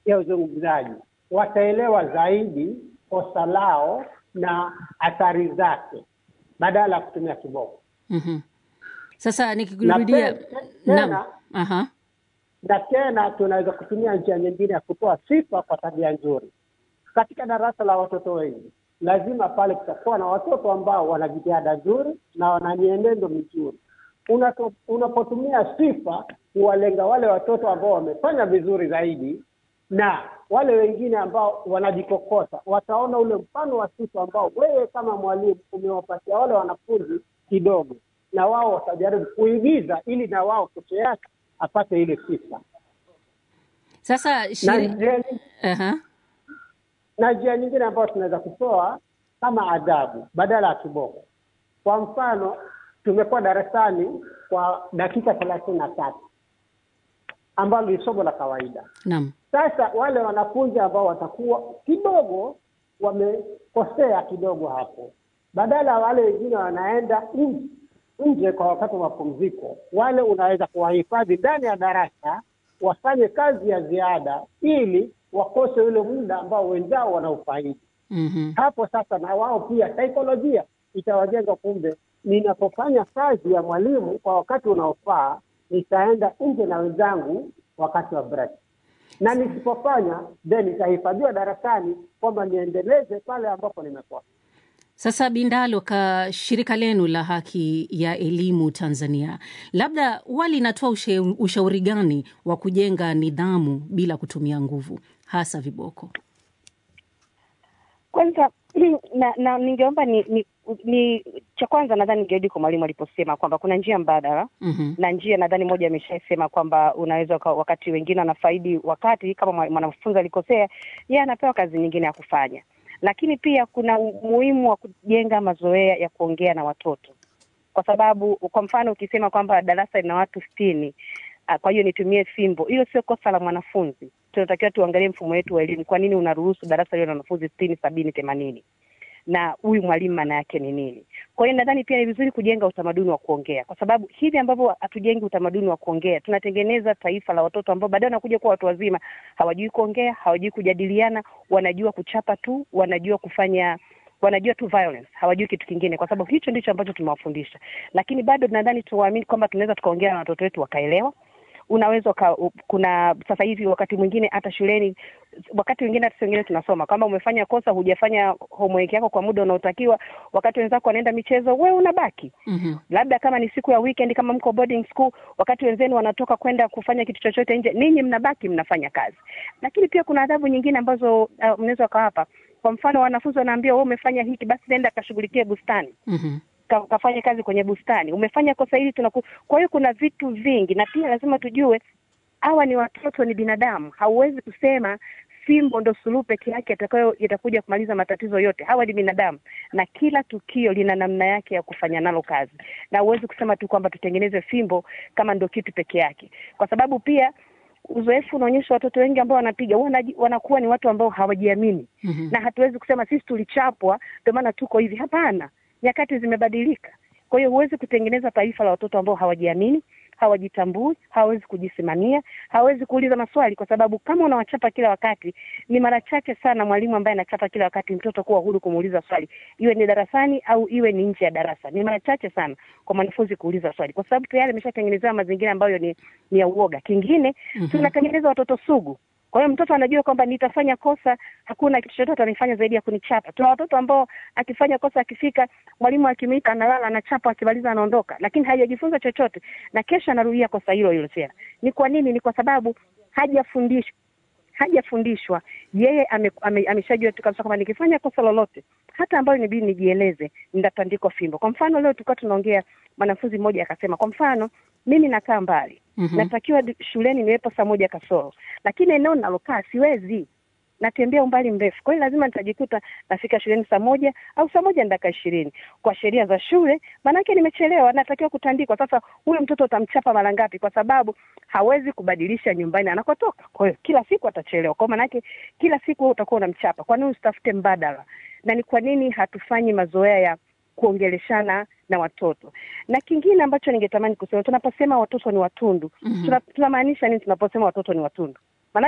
ya uzungumzaji, wataelewa zaidi kosa lao na athari zake badala ya kutumia kiboko. Mhm. Sasa Na nikikurudia, te- te- naam, tena aha, na tena tunaweza kutumia njia nyingine ya kutoa sifa kwa tabia nzuri. Katika darasa la watoto wengi, lazima pale kutakuwa na watoto ambao wana jitihada nzuri na wana mienendo mizuri. Unato- Unapotumia sifa kuwalenga wale watoto ambao wamefanya vizuri zaidi na wale wengine ambao wanajikokota, wataona ule mfano wa sifa ambao wewe kama mwalimu umewapatia wale wanafunzi kidogo, na wao watajaribu kuigiza ili na wao kesho yake apate ile sifa. sasa Na shiri... njia nyingine- aha. na njia nyingine ambayo tunaweza kutoa kama adhabu badala ya kiboko. Kwa mfano, tumekuwa darasani kwa dakika thelathini na tatu ambalo ni somo la kawaida. Naam. Sasa wale wanafunzi ambao watakuwa kidogo wamekosea kidogo hapo, badala ya wale wengine wanaenda nje nje kwa wakati wa mapumziko, wale unaweza kuwahifadhi ndani ya darasa wafanye kazi ya ziada ili wakose ule muda ambao wenzao wanaufaidi. Mhm. Hapo sasa na wao pia saikolojia itawajenga, kumbe ninapofanya kazi ya mwalimu kwa wakati unaofaa, nitaenda nje na wenzangu wakati wa break, na nisipofanya then nitahifadhiwa darasani kwamba niendeleze pale ambapo nimekosa. Sasa Bindalo, ka shirika lenu la haki ya elimu Tanzania, labda huwa linatoa ushe- ushauri gani wa kujenga nidhamu bila kutumia nguvu, hasa viboko? Kwanza na, na ningeomba ni, ni, ni cha kwanza nadhani ningerudi kwa mwalimu aliposema kwamba kuna njia mbadala Mhm. na njia nadhani moja ameshasema kwamba unaweza uka- wakati wengine wanafaidi wakati kama mwa- mwanafunzi alikosea, yeye anapewa kazi nyingine ya kufanya, lakini pia kuna umuhimu wa kujenga mazoea ya kuongea na watoto, kwa sababu kwa mfano ukisema kwamba darasa lina watu sitini ah, kwa hiyo nitumie fimbo, hilo sio kosa la mwanafunzi. Tunatakiwa tuangalie mfumo wetu wa elimu, kwa nini unaruhusu darasa liwe na wanafunzi sitini, sabini, themanini na huyu mwalimu maana yake ni nini? Kwa hiyo nadhani pia ni vizuri kujenga utamaduni wa kuongea, kwa sababu hivi ambavyo hatujengi utamaduni wa kuongea, tunatengeneza taifa la watoto ambao baadaye wanakuja kuwa watu wazima, hawajui kuongea, hawajui kujadiliana, wanajua kuchapa tu, wanajua kufanya wanajua tu violence, hawajui kitu kingine, kwa sababu hicho ndicho ambacho tumewafundisha. Lakini bado nadhani tuwaamini kwamba tunaweza tukaongea na watoto wetu wakaelewa unaweza uka, u- kuna sasa hivi wakati mwingine hata shuleni, wakati wengine hata wengine tunasoma kama umefanya kosa, hujafanya homework yako kwa muda unaotakiwa, wakati wenzako wanaenda michezo, wewe unabaki Mhm. labda kama ni siku ya weekend, kama mko boarding school, wakati wenzenu wanatoka kwenda kufanya kitu chochote nje, ninyi mnabaki mnafanya kazi. Lakini pia kuna adhabu nyingine ambazo uh, mnaweza wakawapa. Kwa mfano, wanafunzi wanaambiwa wewe umefanya hiki, basi nenda kashughulikie bustani Mhm. ka- kafanye kazi kwenye bustani, umefanya kosa hili tunaku. Kwa hiyo kuna vitu vingi, na pia lazima tujue hawa ni watoto, ni binadamu. Hauwezi kusema fimbo ndo suluhu peke yake itakayo itakuja kumaliza matatizo yote. Hawa ni binadamu, na kila tukio lina namna yake ya kufanya nalo kazi, na huwezi kusema tu kwamba tutengeneze fimbo kama ndo kitu peke yake, kwa sababu pia uzoefu unaonyesha watoto wengi ambao wanapiga wanaji- wanakuwa ni watu ambao hawajiamini Mhm. na hatuwezi kusema sisi tulichapwa ndio maana tuko hivi. Hapana, nyakati zimebadilika. Kwa hiyo huwezi kutengeneza taifa la watoto ambao hawajiamini, hawajitambui, hawawezi kujisimamia, hawawezi kuuliza maswali, kwa sababu kama unawachapa kila wakati, ni mara chache sana mwalimu ambaye anachapa kila wakati mtoto kuwa huru kumuuliza swali, iwe ni darasani au iwe ni nje ya darasa. Ni mara chache sana kwa mwanafunzi kuuliza swali, kwa sababu tayari ameshatengenezewa mazingira ambayo ni, ni ya uoga. Kingine Mhm. tunatengeneza watoto sugu kwa hiyo mtoto anajua kwamba nitafanya kosa, hakuna kitu chochote atanifanya zaidi ya kunichapa. Tuna watoto ambao akifanya kosa, akifika mwalimu akimwita, analala, anachapa, akimaliza anaondoka, lakini hajajifunza chochote, na kesho anarudia kosa hilo hilo tena. Ni kwa nini? Ni kwa sababu hajafundishwa hajafundishwa yeye ame, ame, ameshajua tu kabisa kwamba nikifanya kosa lolote hata ambayo inabidi nijieleze nitatandikwa fimbo. Kwa mfano leo tulikuwa tunaongea, mwanafunzi mmoja akasema, kwa mfano mimi nakaa mbali Mhm. natakiwa di- shuleni niwepo saa moja kasoro, lakini eneo ninalokaa siwezi, natembea umbali mrefu. Kwa hiyo lazima nitajikuta nafika shuleni saa moja au saa moja na dakika ishirini. Kwa sheria za shule, maanake nimechelewa, natakiwa kutandikwa. Sasa huyo mtoto utamchapa mara ngapi? Kwa sababu hawezi kubadilisha nyumbani anakotoka. Kwa hiyo kila siku atachelewa, kwa maanake kila siku wewe utakuwa unamchapa. Kwa nini usitafute mbadala? Na ni kwa nini hatufanyi mazoea ya kuongeleshana na watoto? Na kingine ambacho ningetamani kusema, tunaposema watoto ni watundu Mhm. tuna- tunamaanisha nini tunaposema watoto ni watundu?